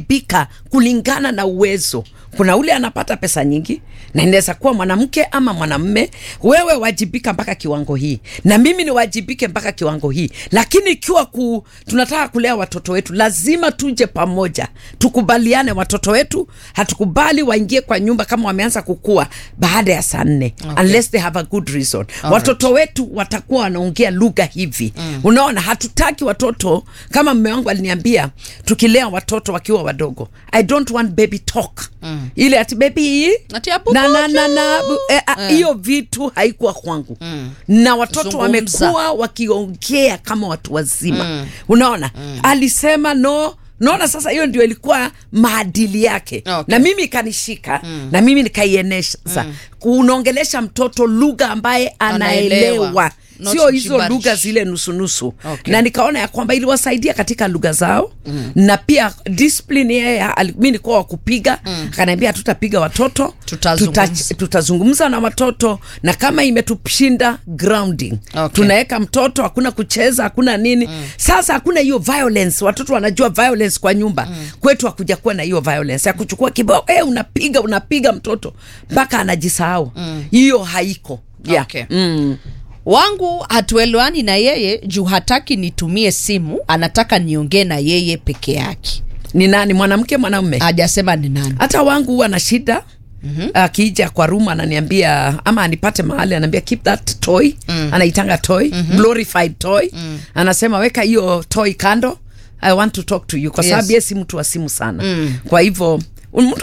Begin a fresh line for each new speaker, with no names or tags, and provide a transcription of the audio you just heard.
kuwajibika kulingana na uwezo kuna ule anapata pesa nyingi na inaweza kuwa mwanamke ama mwanamme wewe wajibika mpaka kiwango hii na mimi niwajibike mpaka kiwango hii lakini ikiwa ku, tunataka kulea watoto wetu lazima tuje pamoja tukubaliane watoto wetu hatukubali waingie kwa nyumba kama wameanza kukua baada ya saa nne
Okay.
unless they have a good reason watoto wetu watakuwa wanaongea lugha hivi mm. unaona hatutaki watoto kama mme wangu aliniambia tukilea watoto wakiwa wadogo i don't want baby talk mm. ile ati baby
Ati hapo
na na na na
moja.
eh, ah, hiyo vitu haikuwa kwangu mm. na watoto
Zungumza.
wamekuwa wakiongea kama watu wazima mm. unaona mm. alisema no naona sasa hiyo ndio ilikuwa maadili yake
Okay.
na mimi ikanishika mm. na mimi nikaieneza mm. unaongelesha mtoto lugha ambaye
Anaelewa.
anaelewa
Not
sio hizo
gibberish.
lugha zile nusunusu
Okay.
na nikaona ya kwamba iliwasaidia katika lugha zao mm. na pia discipline yeye ali- mi nikuwa wakupiga mm. akaniambia hatutapiga watoto
Tutazungumza.
tuta, tutazungumza na watoto na kama imetushinda grounding
Okay.
tunaweka mtoto hakuna kucheza hakuna nini mm. sasa hakuna hiyo violence watoto wanajua violence kwa nyumba mm. kwetu hakuja kuwa na hiyo violence ya kuchukua kibao eh, unapiga unapiga mtoto mpaka anajisahau hiyo haiko yeah.
Okay.
mm.
wangu hatuelewani na yeye juu hataki nitumie simu anataka niongee na yeye peke yake
ni nani mwanamke mwanamume
hajasema ni nani
hata wangu huwa na shida Mm-hmm. akija kwa room ananiambia ama anipate mahali anaambia keep that toy mm. anaitanga toy mm-hmm. glorified toy mm. anasema weka hiyo toy kando i want to talk to you kwa
Yes.
sababu yes. si mtu wa simu sana mm. kwa hivyo mtu